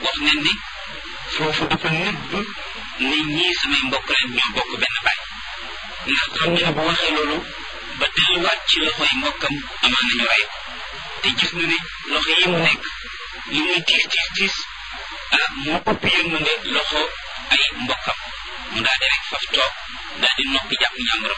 wax nañ ne foofu dafa nëbb ne ñii samay mbokk leen ñoo bokk benn baay ndax xam ne bu waxee loolu ba delluwaat ci loxoy mbokkam amaan nañu rey ko te gis na ne loxo yi mu nekk li muy tiis tiis tiis ah moo ëpp yërmande loxo ay mbokkam mu daal di rek faf toog daal di noppi jàpp ñàmburam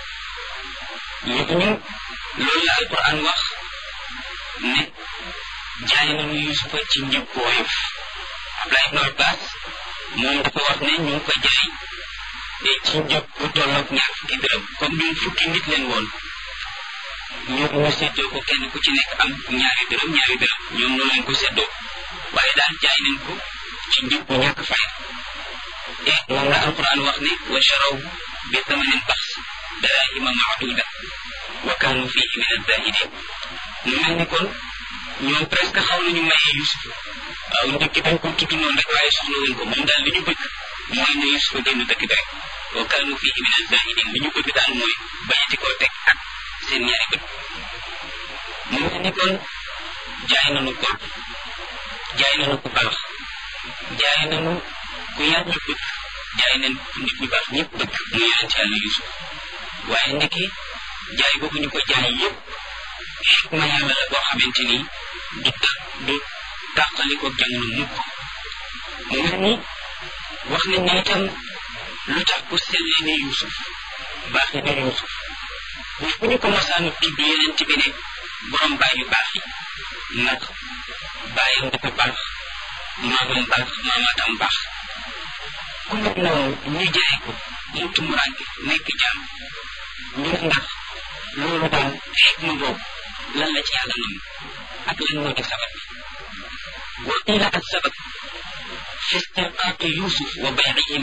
ñu loolu la alquran wax ne jaay nañu yusufa ci njëg bu woyof Abdullah ibn Abbas moom dafa wax ne ñu ngi ko jaay ci njëg bu tolloog ñaar fukki dërëm comme ñun fukki nit leen woon ñu ñu seddoo ko kenn ku ci nekk am ñaari dërëm ñaari dërëm ñoom noonu leen ko seddoo waaye daal jaay nañ ko ci njëg bu ñàkk fay te moom la alquran wax ne wa charaw bi thamanin bax darahima maaduda wa kaanu fihi min azahidin mu mel ni kon ñoom presque xaw nañu maye Yusuf waaw njëkk dañ ko tudd noonu rek waaye soxla wuñ ko moom daal li ñu bëgg mooy ne Yusuf génn dëkk bi rek wa kaanu fihi min azahidin li ñu bëgg daal mooy bañati koo teg ak seen ñaari bët mu mel ni kon jaay nañu ko jaay nañu ku baax jaay nañu ku yàlla bëgg jaay nañ ku nit ñu baax ñëpp bëgg mu yonent yàlla Yusuf waaye ndeke jaay boobu ñu ko jaay yëpp xikma yàlla la boo xamante ni du ta du tàqaliko jamono mukk mu mel ni wax nañ ne itam lu tax ku sellee ne Yusuf baaxi ne Yusuf bu fu ñu ko masaan tudd yeneen bi ne borom baay yu baax yi ndax baayam dafa baax maamam baax maamaatam baax ku mel noonu ñu jaay ko mu tumuraanke nekk jaam ñu ndax loolu daal xikma boobu lan la ci yàlla nam ak lan moo di sabab bi wa qila ak sabab fi istirqaaqi yusuf wa baycihi